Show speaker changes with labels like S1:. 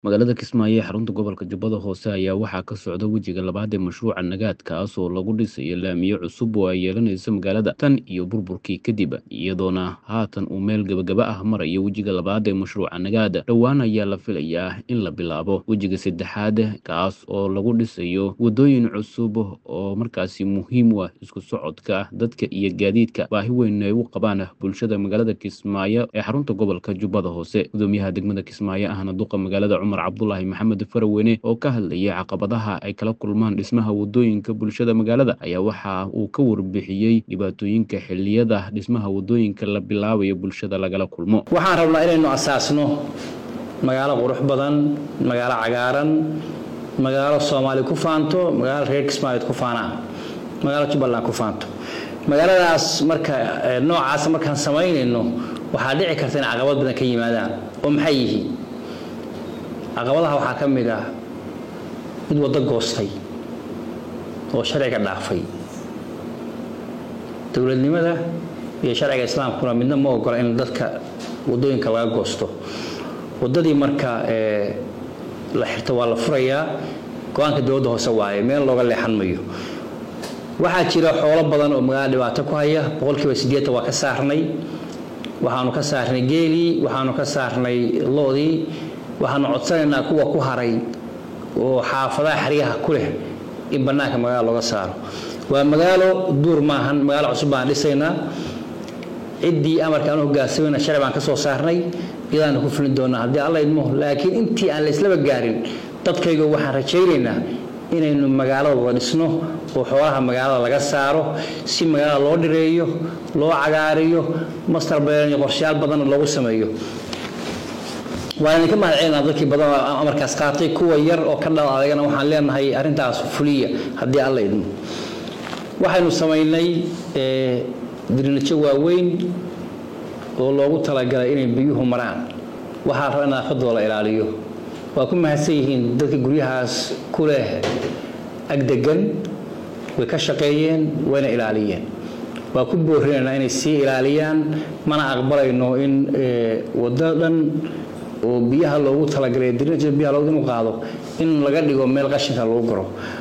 S1: magaalada kismaayo ee xarunta gobolka jubbada hoose ayaa waxaa ka socda wejiga labaad ee mashruuca nagaad kaas oo lagu dhisayo laamiyo cusub oo ay yeelanayso magaalada tan iyo burburkii kadib iyadoona haatan uu meel gebagaba ah marayo wejiga labaad ee mashruuca nagaad dhowaan ayaa la filayaa in la bilaabo wejiga saddexaad kaas oo lagu dhisayo wadooyin cusub oo markaasi muhiim u ah isku socodka dadka iyo gaadiidka baahi weyn ay u qabaan bulshada magaalada kismaayo ee xarunta gobolka jubbada hoose gudoomiyaha degmada kismaayo ahna duqa magaalada cumar cabdulaahi maxamed faraweyne oo ka hadlayay caqabadaha ay kala kulmaan dhismaha wadooyinka bulshada magaalada ayaa waxa uu ka warbixiyey dhibaatooyinka xiliyada dhismaha wadooyinka la bilaabayo bulshada lagala kulmo
S2: waxaan rabnaa inaynu asaasno magaalo qurux badan magaalo cagaaran magaalo soomaali ku faanto magaalo reer kismaayood ku faanaan magaalo jubbaland ku faanto magaaladaas marka noocaas markaan samaynayno waxaa dhici karta in caqabad badan ka yimaadaan oo maxay yihiin caqabadaha waxaa ka mid ah mid waddo goostay oo sharciga dhaafay dowladnimada iyo sharciga islaamkuna midna ma ogola in dadka wadooyinka laga goosto waddadii marka la xirto waa la furayaa go-aanka dowladda hoose waaye meel looga leexan mayo waxaa jira xoolo badan oo magaalada dhibaato ku haya boqolkiiba siddeetan waa ka saarnay waxaanu ka saarnay geelii waxaanu ka saarnay loodii waxaanu codsanaynaa kuwa ku haray oo xaafadaha xeryaha ku leh in bannaanka magaalo looga saaro waa magaalo duur maahan magaalo cusub baan dhisaynaa ciddii amarka aanu hogaansamayna sharci baan ka soo saarnay iyadaanu ku fulin doonaa haddii alla idmo laakiin intii aan layslaba gaarin dadkayga waxaan rajaynaynaa inaynu magaalada wada dhisno oo xoolaha magaalada laga saaro si magaalada loo dhireeyo loo cagaariyo master beelan iyo qorshayaal badanna loogu sameeyo waan idinka mahad celinaa dadkii badan amarkaas qaatay kuwa yar oo ka dhal adagana waxaan leenahay arrintaas fuliya haddii alla idmo waxaynu samaynay dirinajo waaweyn oo loogu talagalay inay biyuhu maraan waxaa raba in nadaafadooda la ilaaliyo waa ku mahadsan yihiin dadka guryahaas ku leh agdegan way ka shaqeeyeen wayna ilaaliyeen waa ku boorinaynaa inay sii ilaaliyaan mana aqbalayno in waddo dhan oo biyaha loogu talagalay dirinaja biyaha loogu inu qaado in laga dhigo meel qashinka lagu garo